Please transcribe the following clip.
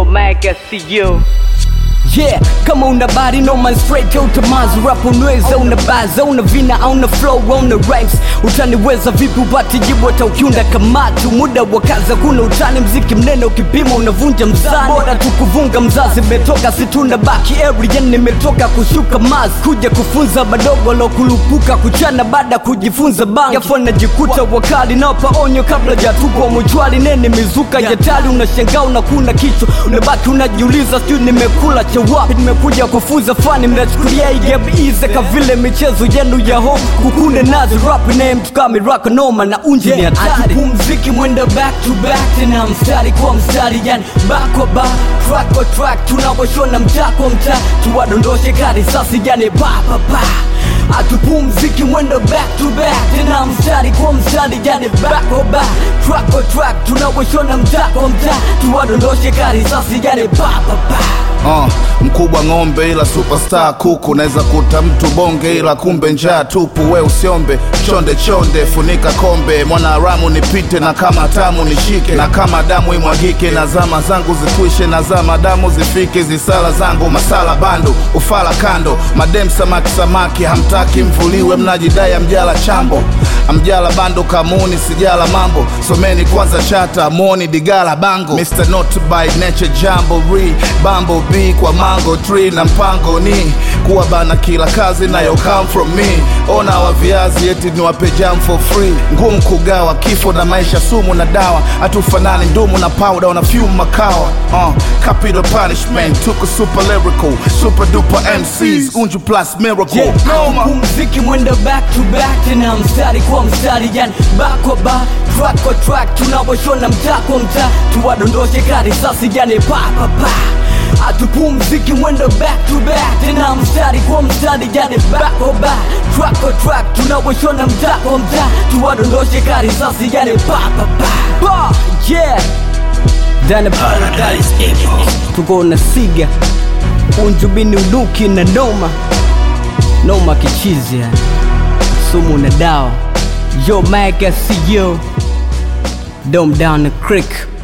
Mike, I see you. Yeah, kama una body no man straight out mazu rap unaweza una baza una vina au una flow una rhymes utaniweza vipi upate jibu hata ukiunda kamatu muda wa kaza kuna utani mziki mnene ukipima unavunja mzani bora tukuvunga mzazi metoka situna baki area nimetoka kushuka mas kuja kufunza madogo lokulupuka kuchana baada kujifunza bangi afu najikuta wakali nawapa onyo kabla jatupwa mchwali nene mizuka jatali unashangaa unakuna kichwa unabaki unajiuliza sijui nimekula cha wapi nimekuja kufunza fani mnachukulia igaize kavile michezo yenu ya hofu kukunde nazi rap name tukami rock noma na unje ni hatari mziki mwenda back to back tena mstari kwa mstari yani back kwa back track kwa track tunaposhona mtaa kwa mtaa tuwadondoshe kari sasi yani pa pa pa atupumziki mwendo back to back tena mstari kwa mstari yani back kwa back track kwa track tunaposhona mtaa kwa mtaa tuwadondoshe kari sasi yani pa pa pa Uh, mkubwa ng'ombe ila superstar kuku naweza kuta mtu bonge ila kumbe njaa tupu we usiombe chonde chonde funika kombe mwana haramu nipite na kama tamu nishike na kama damu imwagike na zama zangu zikwishe na zama damu zifike zisala zangu masala bando ufala kando madem samaki samaki hamtaki mvuliwe mnajidai amjala chambo amjala bando kamuni sijala mambo someni kwanza chata moni digala bango Mr. Not by nature jambo re bambo b kwa mango tree na mpango ni kuwa bana kila kazi nayo come from me ona wa viazi eti niwape jam for free ngumu kugawa kifo na maisha sumu na dawa hatufanani ndumu na powder na fume makawa uh, capital punishment tuko super lyrical super duper MCs unju plus miracle Yeah, Noma. mziki mwendo back to back tena mstari kwa mstari yani back kwa back track kwa track tunaposhona mtaa kwa mtaa tuwadondoshe kari sasi yani pa pa pa atupumziki mwendo back to back tena mstari kwa mstari yani back kwa back track kwa track tunaposhona mtaa kwa mtaa tuwadondoshe kari sasi yani pa pa pa pa yeah Dana Paradise tuko na siga unjubini uduki na noma noma kichizi yani sumu na dawa yo Mike I see you dome down the creek